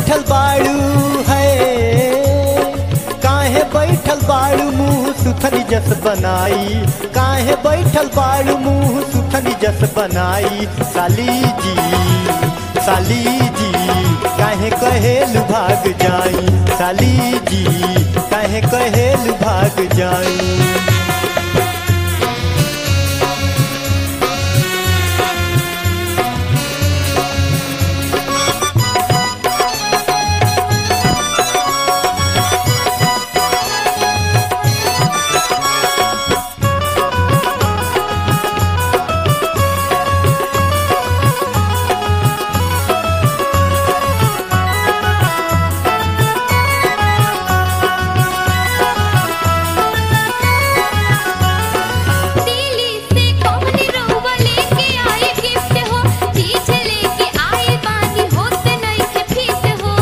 बैठल बाड़ू है काहे बैठल बाड़ू मुंह सुथनी जस बनाई काहे बैठल बाड़ू मुंह सुथनी जस बनाई साली जी साली जी काहे कहेल भाग जाई साली जी काहे कहेल भाग जाई दिल्ली से कौन रउआ लेके आए गिफ्ट हो चीज लेके आए बानी होत नहीं के फिट हो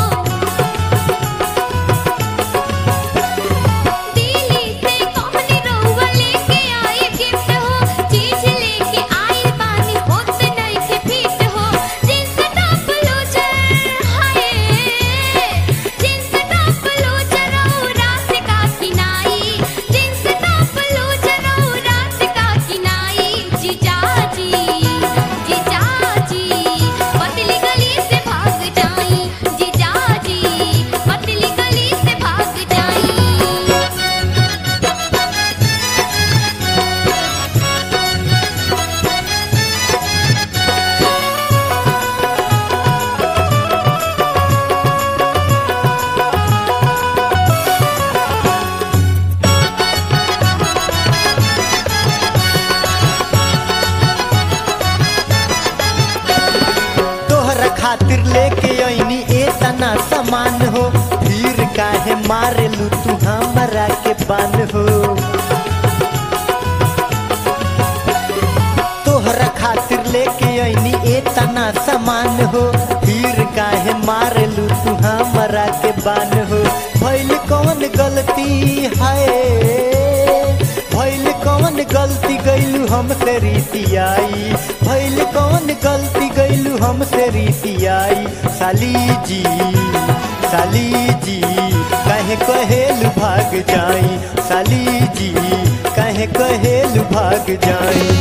दिल्ली से कौन रउआ लेके आए गिफ्ट हो चीज लेके आए बानी होत नहीं के फिट हो जिनका टॉप लूजर हाय जिनका टॉप लूजर और रात का किनाई जिनका टॉप लूजर और रात का किनाई जीजा जी जीजा जी पतली गली से भाग जाई जीजा जी पतली गली से भाग जाई तोहरा खातिर लेके अइनी ए तना सामान हो फिर काहे मारेलू तू हमरा के बान हो तोहरा खातिर लेके अइनी ए तना सामान हो फिर काहे मारेलू तू हमरा के बान हो भइल कौन गलती है भइल कौन गलती गइलू हमसे रीतियाई भइल कौन गलती गइलू हमसे रीतियाई साली जी साली जी काहे कहेल भाग जाई साली जी काहे कहेल भाग जाई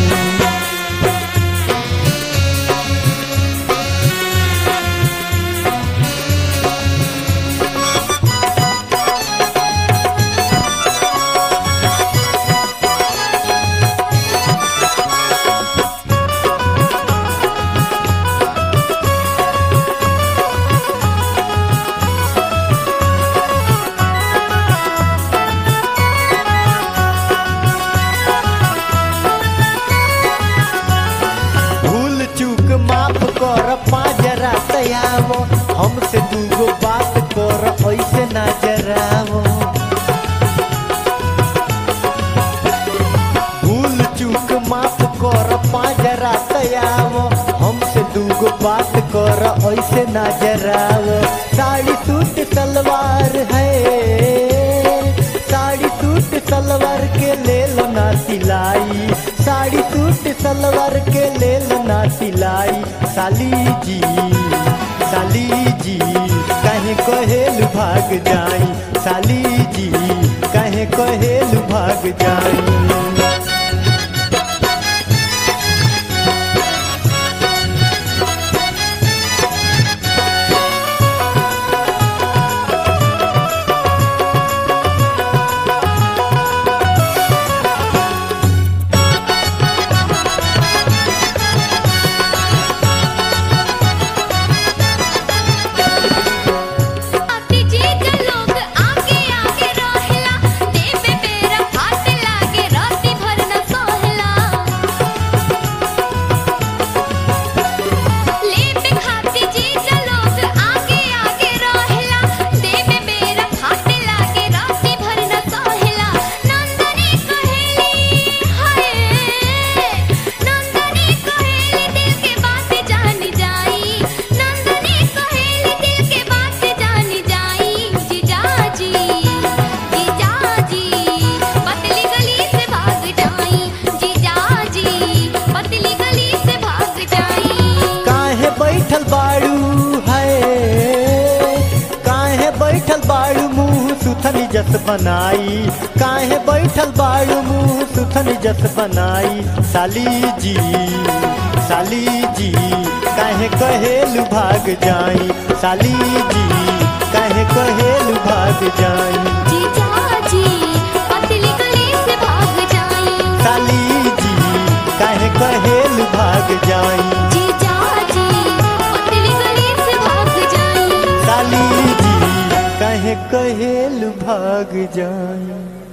भूल चूक माफ कर पाजरा तयावो हमसे दूगो बात कर ऐसे ना जरावो भूल चूक माफ कर पाजरा तयावो हमसे दूगो बात कर ऐसे ना जरावो साड़ी सूट सलवार है साड़ी सूट सलवार के ले लो ना सिलाई साड़ी सूट सलवार के ले लो ना सिलाई साली जी साली जी कहे कहेल भाग जाई साली जी कहे कहेल भाग जाई अति जीज लोग आगे आगे रहेला देवे बेरा हाथ लागे राती जस बनाई काहे बैठल बाड़ू मुँह सुथन जस बनाई साली जी साली जी काहे कहेलु भाग जाई साली जी काहे कहेलु भाग जाई जीजा जी पतली गली से भाग जाई साली जी काहे कहेलु भाग जाई जीजा जी पतली गली से भाग जाई साली जी काहे कहेलु भाग जाई